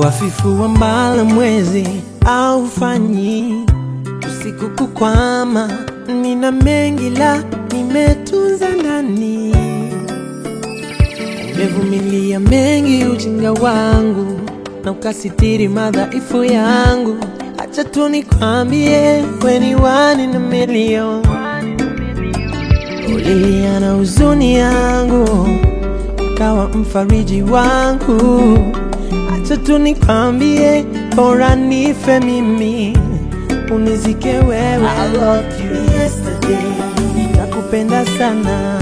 Wafifu wa mbala mwezi au fanyi usiku kukwama, nina mengi la nimetunza ndani, umevumilia mengi ujinga wangu na ukasitiri madhaifu yangu. Acha tu nikwambie, weni wani na milioni ulilia na huzuni yangu, ukawa mfariji wangu. Acha tu nikwambie, bora nife mimi unizike wewe. I loved you yesterday, nakupenda sana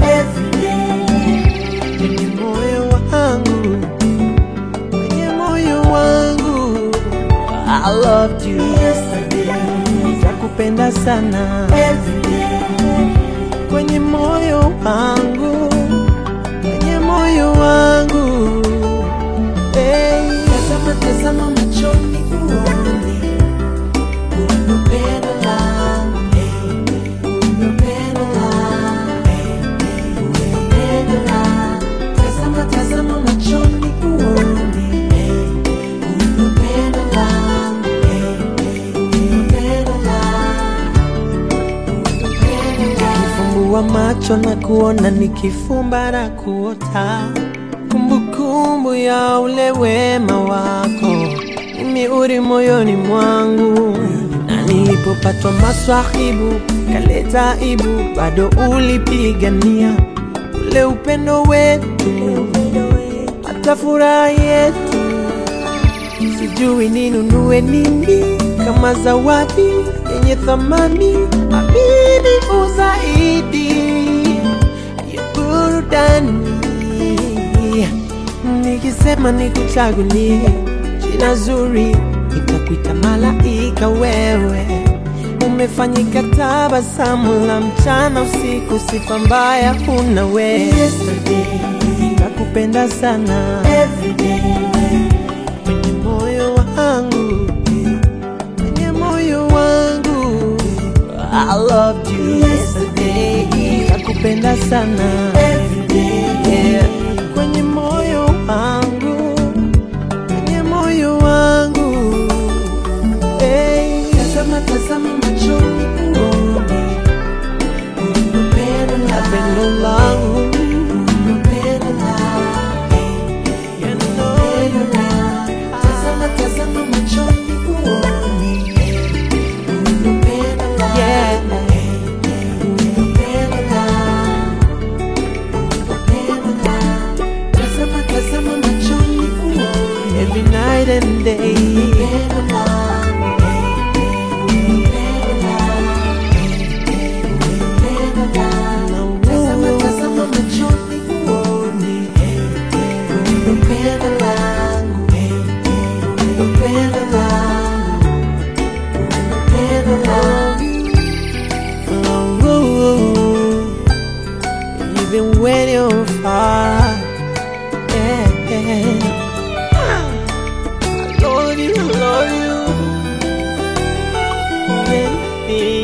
kwenye moyo wangu, kwenye moyo wangu. I loved you yesterday, nakupenda sana kwenye moyo wangu, kwenye moyo wangu. Hey. Tazama, tazama machoni uone upendo langu, upendo langu, upendo langu. Tazama, tazama machoni uone upendo langu, upendo langu, upendo langu. Nifumbua macho na kuona, nikifumba na kuota, kumbukumbu ya ule wema wako imeuri moyoni mwangu, na nilipopatwa maswahibu kaleta ibu, bado ulipigania ule upendo wetu, hata furaha yetu. Sijui ninunue nini kama zawadi yenye thamani, amini uzaidi ya burudani. Nikisema nikuchagulie jina zuri, nitakuita malaika wewe. Umefanyika tabasamu la mchana usiku, sifa mbaya huna wewe. Yesterday, Nakupenda sana every day, kwenye moyo wangu, kwenye moyo wangu. I loved you yesterday, nakupenda sana every day. yeah. Kwenye moyo wangu, kwenye moyo wangu hey. Tazama, tazama machoni uone upendo Na langu, pendo langu upendo langu, you know, upendo langu. Tazama, tazama machoni uone upendo langu, yeah. upendo langu, upendo langu. Tazama, tazama machoni uone Every night and day upendo langu, upendo langu, upendo langu. Tazama, tazama machoni uone upendo langu, upendo langu, upendo langu. Oh, oh, oh. Even when you're far, yeah, yeah. I love you, I love you. Yeah, yeah.